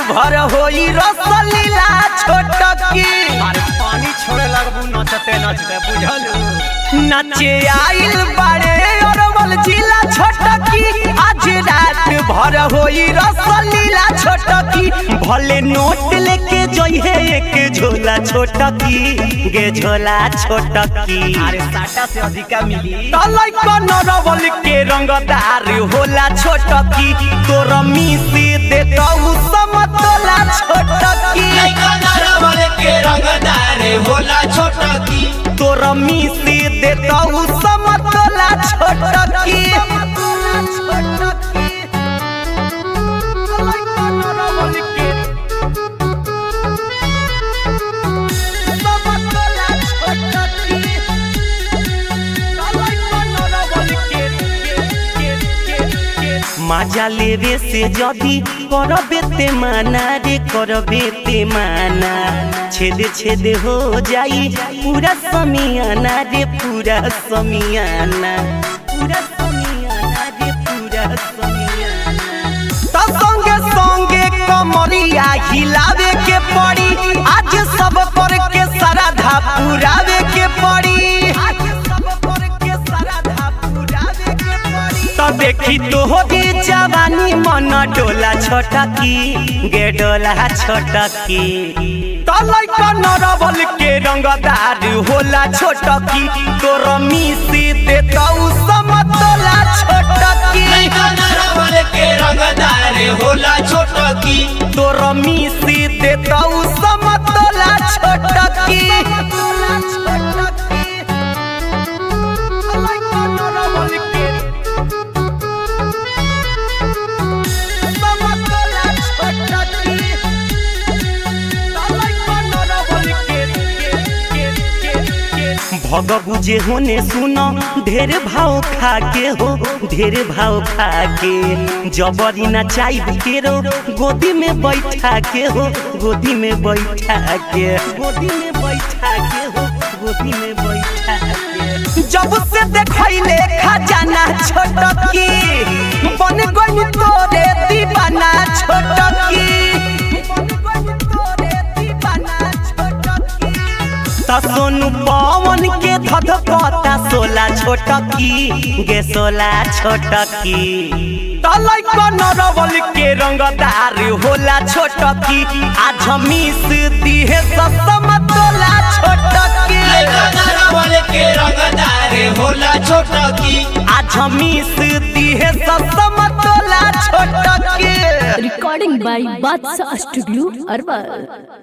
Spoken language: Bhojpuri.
भर होई रसलीला छोटकी अरे पानी छोड़े लगबू नचते नचते बुझलू नचे आइल बाड़े अरवल जिला छोटकी आज रात भर होई रसलीला छोटकी भले नोट लेके जइहे एक झोला छोटकी गे झोला छोटकी अरे साटा से अधिका मिली तलै नरवल के रंगदार होला छोटकी तोर मिसी दे तऊ समतोला छोटकी तोर मिसी दे तऊ समतोला छोटकी মাজা লেবে সে যদি করবে তে মানা রে করবে তে মানা ছেদে ছেদে হো যাই পুরা সমিয়ানা রে পুরা সমিয়ানা পুরা সমিয়ানা রে পুরা সমিয়ানা तो संगे संगे कमरिया हिलावे के पड़ी आज सब पर के सारा धा पुरावे के पड़ी तो देखी तो होगी जवानी मन डोला छोटकी गे डोला छोटकी तलै नरबल के रंगदार होला छोटकी तोर मिसी दे तौ समतोला छोटकी तोर मिसी दे तौ समतोला छोटकी भग बुझे होने सुनो ढेर भाव खा के हो ढेर भाव खा के जबरी ना चाइब के रो गोदी में बैठा के हो गोदी में बैठा के गोदी में बैठा के हो गोदी में बैठा के जब से देखैले खजाना छोटकी बन गई तोरे दीवाना छोटकी बन गई तोरे दीवाना छोटकी त सोनू पवन के धधकता सोला छोटकी गे सोला छोटकी तलै नरवल के रंगदार होला छोटकी आज मिस दिहे ससम तोला छोटकी आज मिस दिहे ससम तोला छोटकी recording by Batsa Studio, Arwal.